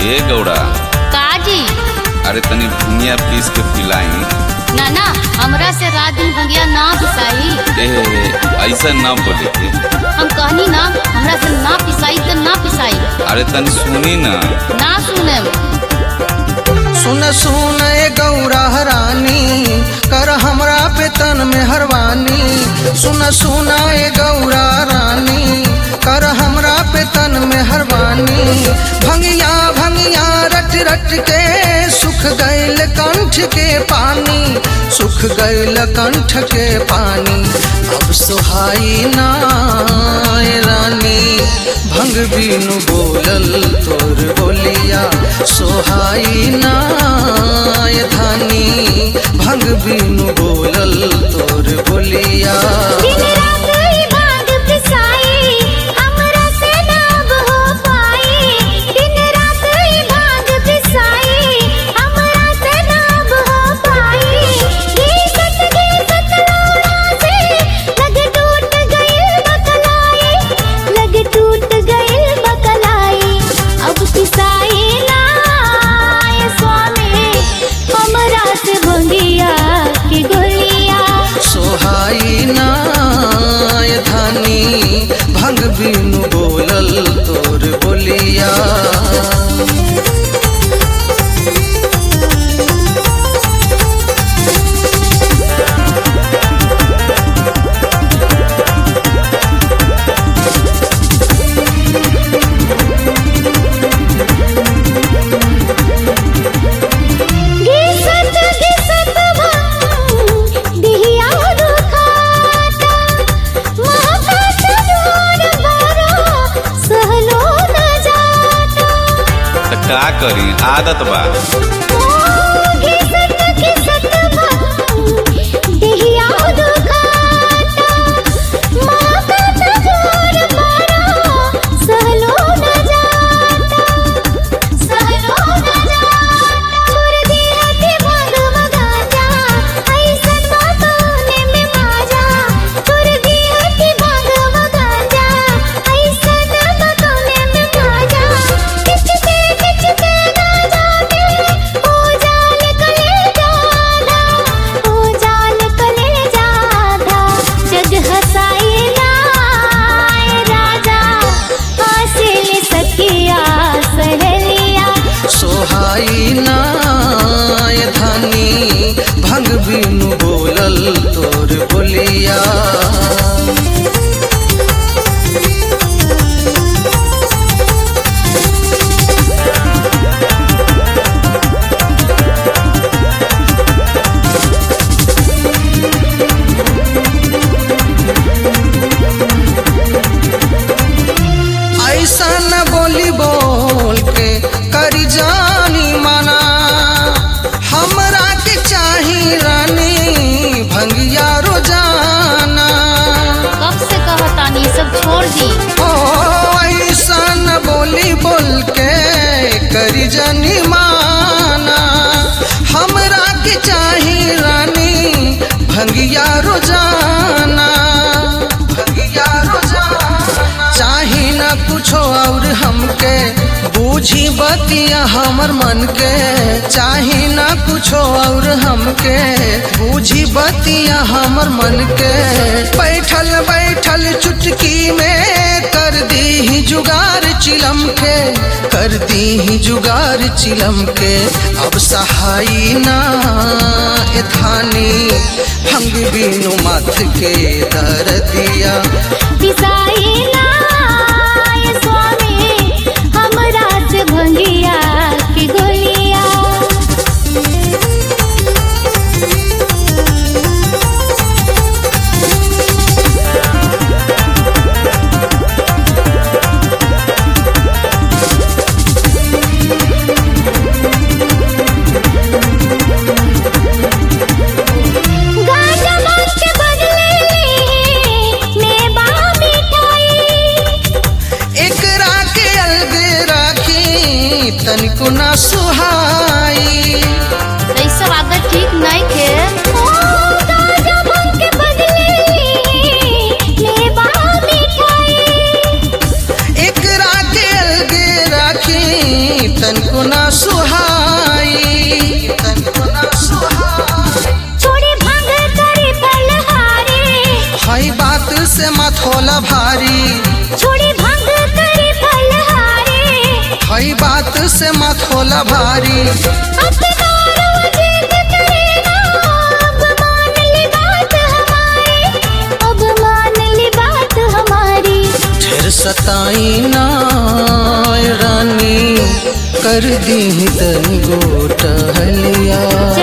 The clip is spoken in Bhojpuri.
ए गौड़ा काजी अरे तनी भुनिया पीस के पिलाई ना ना हमरा से रात दिन भंगिया ना पिसाई ए ऐसा ना बोले के हम कहनी ना हमरा से ना पिसाई तो ना पिसाई अरे तनी सुनी ना ना सुने सुन सुन ए गौरा रानी कर हमरा पे तन में हरवानी सुन सुन ए गौरा रानी कर हमरा पे तन में हरवानी भंगिया भंगिया रट रट के सुख गैल कंठ के पानी सुख गैल कंठ के पानी अब सुहाई ना ए रानी भंग बीनु बोलल तोर बोलिया सोहाई ना ए धानी भंग बीनु बोलल तोर बोलिया की गोलिया सोहाई ना ए धानी भंग बीनु बोलल तोर बोलिया घिसत घिसत भंग दिहिया दुखाता महकत जोर बरो सहलो न जाता त का करी आदत बा ओ घिसत घिसत भंग दिहिया दुखाता महकत जोर बरो सहलो न जाता सहलो न जाता छोड़ दिया के भाग मगाजा ऐसन बातों में माजा छोड़ दिया के भाग मगाजा ऐसन बातों में माजा किचते किचते ना जाते ओ जाल कले जादा ओ जाल कले जादा जग हसाए लाए राजा हासिल सखिया सहेलिया सोहाई ना ए धानी भंग बीनु बोलल तोर बोलिया ऐसा न बोली बोल के करी जानी मना हमरा के चाही रानी भंगिया रोजाना कब से कहतानी सब छोड़ दी ओ ऐसा न बोली बोल के करी जानी माना हमरा के चाही रानी भंगिया रोजाना भंगिया रोजाना चाही न कुछो और हमके बूझी बतिया हमर मन के चाही न कुछो और हमके बूझी बतिया हमर मन के बैठल बैठल चुटकी में कर दी ही जुगार चिलम के कर दी ही जुगार चिलम के अब सहाई ना ए थानी भंग बीनु माथ के दर दिया पिसाई लाए स्वामी हमरा से भंगिया की गोलिया गाजा भांग के बदले मेवा मिठाई एकरा के अलग राखी तनिको ना सुहाई ऐसा आदत ठीक नहीं थे गाजा भांग के बदले मेवा मिठाई एकरा के अलग राखी तनको ना सुहाई तनको ना सुहाई छोड़ी भंग करी फलहारी हई बात से मथोला भारी छोड़ी भंग करी फलहारी हई बात से मथोला भारी अब दारू जीत करेगा अब मान ली बात हमारी अब मान ली बात हमारी ढेर सताई ना रानी कर दी तन गोटहलिया